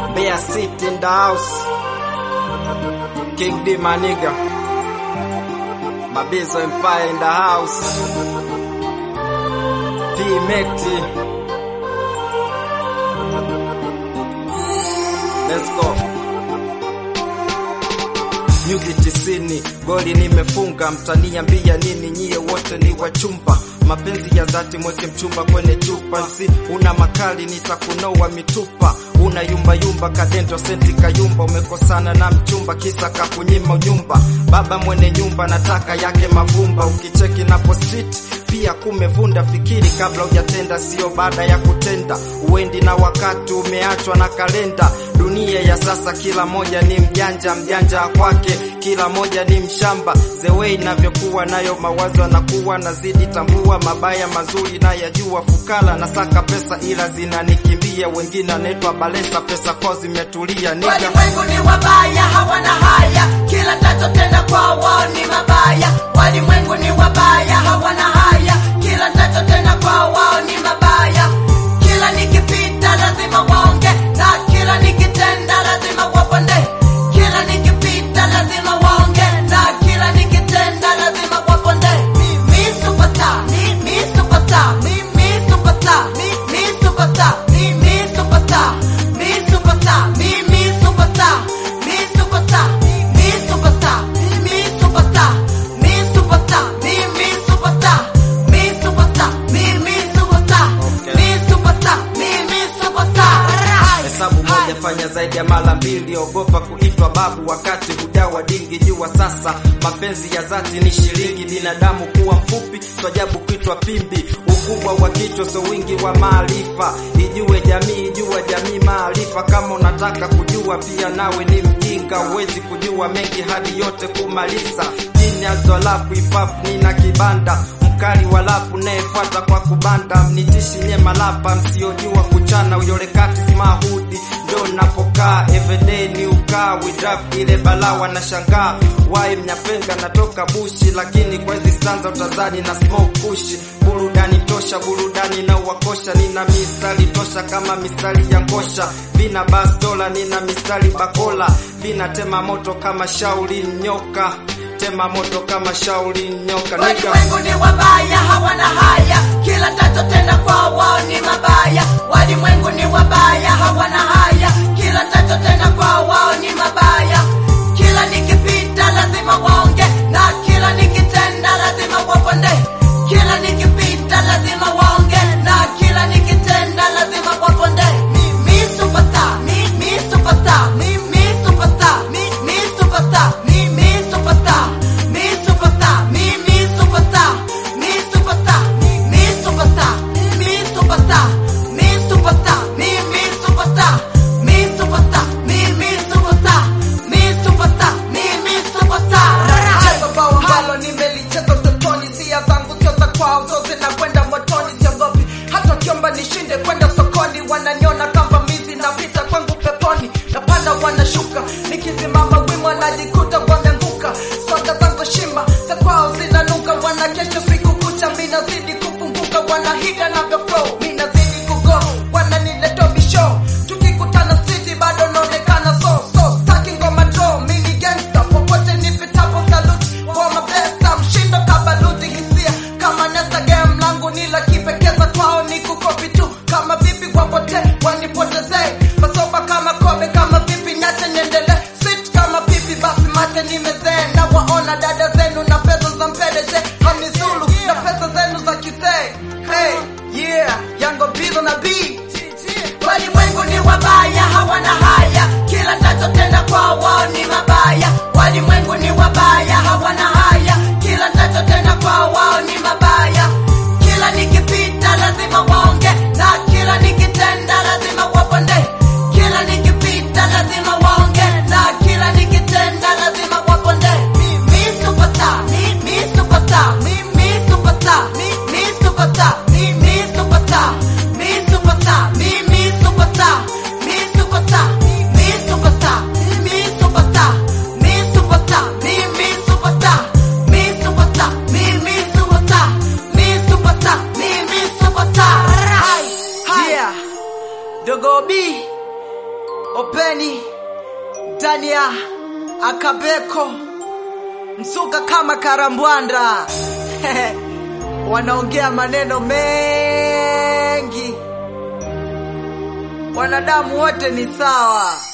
Bear City in the house. King D my nigga. Mabizo Empire in the house. P Mekti. Let's go. Nyuzi tisini, goli nimefunga, mtaniambia nini nyie wote ni wachumba? Mapenzi ya dhati mweke mchumba kwenye chupa, si una makali nitakunoa mitupa, una yumba yumba kadento senti kayumba, umekosana na mchumba kisa kakunyima nyumba, baba mwenye nyumba nataka yake mavumba, ukicheki napo street pia kumevunda, fikiri kabla hujatenda, sio baada ya kutenda. Uendi na wakati umeachwa na kalenda. Dunia ya sasa kila moja ni mjanja, mjanja kwake kila moja ni mshamba. Zewe inavyokuwa nayo mawazo anakuwa nazidi tambua, mabaya mazuri na yajua, fukala na saka pesa ila zinanikimbia, wengine anaitwa balesa, pesa kwao zimetulia niga Walimwengu ni wabaya, hawana haya, kila nachotenda kwa wao ni mabaya. Walimwengu ni wabaya, hawana haya, kila nachotenda kwa wao ni mabaya. Kila nikipita lazima waonge, na kila nikitenda lazima waponde. Kila nikipita lazima waonge, na kila nikitenda lazima waponde. Mimi superstar, mimi superstar, mimi superstar, mimi superstar, mimi superstar, mimi superstar, mimi superstar, mimi superstar, mimi superstar, mimi superstar, mimi superstar, mimi superstar, mimi superstar, mimi superstar, mimi superstar, mimi superstar. Hesabu moja fanya zaidi ya mara mbili, ogopa kuitwa babu wakati hujawa dingi. Jua sasa mapenzi ya dhati ni shilingi, binadamu kuwa mfupi, twajabu kuitwa pimbi. Ukubwa wa kichwa so wingi wa maarifa, ijue jamii, ijua jamii maarifa. Kama unataka kujua pia nawe ni mjinga, huwezi kujua mengi hadi yote kumaliza. Chini ya zolapu ipap nina kibanda mkali wa lapu nayefuata kwa kubanda, mnitishi nye malapa msiojua kuchana, uyole kati simahudi ndo napokaa everyday ni ukaa widraf ile balawa na shangaa wai mnyapenga natoka bushi, lakini kwa hizi stanza utazani na smoke kushi. Burudani tosha, burudani na uwakosha, nina mistari tosha kama mistari ya ngosha, vina bastola, nina mistari bakola, vina tema moto kama shauri nyoka, tema moto kama shauri nyoka Nigga. Walimwengu ni wabaya, hawana haya, kila nachotenda kwa wao ni mabaya. Walimwengu ni wabaya, hawana haya, kila nachotenda kwa wao ni mabaya. Kila nikipita lazima waonge, na kila nikitenda lazima waponde. Kila nikipita lazima waonge, na kila nikitenda lazima waponde. Mimi superstar, mimi superstar, mimi superstar, mimi superstar, mimi superstar, mimi superstar, mimi superstar, mimi superstar, mimi superstar, mimi superstar, mimi superstar, mimi superstar, mimi superstar, mimi superstar, mimi superstar, mimi superstar. Cheza bao ambalo nimelicheza utotoni, sia zangu zote kwao zote na kwenda motoni, siogopi hata kiomba nishinde kwenda sokoni, wananiona kama mizi napita kwangu peponi, napanda wanashuka, nikisimama wima najikuta wameanguka, soga zangu shima za kwao zinanuka, wanakesha siku kucha, mi nazidi kufunguka, wanahiga navyo flow, mi nazidi kugo, wananiletea bisho, tukikutana city bado naonekana so so, staki ngoma draw, mi ni gangster, popote nipitapo salute for my best, mshindo kabaluti hisia kama nesta game langu ni la kipekeza kwao ni kukopi tu kama vipi wapote wanipotezee masoba kama kobe kama vipi nyache niendele sit kama pipi basi mate nimezee na waona dada zenu na pesa za mpeleze hamizulu na pesa zenu za kisee hey, yeah yango bizo na bii Walimwengu ni wabaya, hawana haya, kila nachotenda kwa wao ni mabaya. Walimwengu ni wabaya, hawana haya, kila nachotenda kwa wao ni mabaya. Kila nikipita lazima waonge, na kila nikitenda lazima waponde. Kila nikipita lazima waonge, na kila nikitenda lazima waponde. Mimi superstar, mimi superstar, mimi superstar, mimi superstar, mimi superstar, mimi superstar, mimi superstar, mimi superstar, mimi superstar, mimi superstar, mimi superstar, mimi superstar, mimi superstar, mimi superstar, mimi superstar, mimi superstar. yeah dogo b Openi, Dania, Akabeko, Msuka kama Karambwanda wanaongea maneno mengi. Wanadamu wote ni sawa.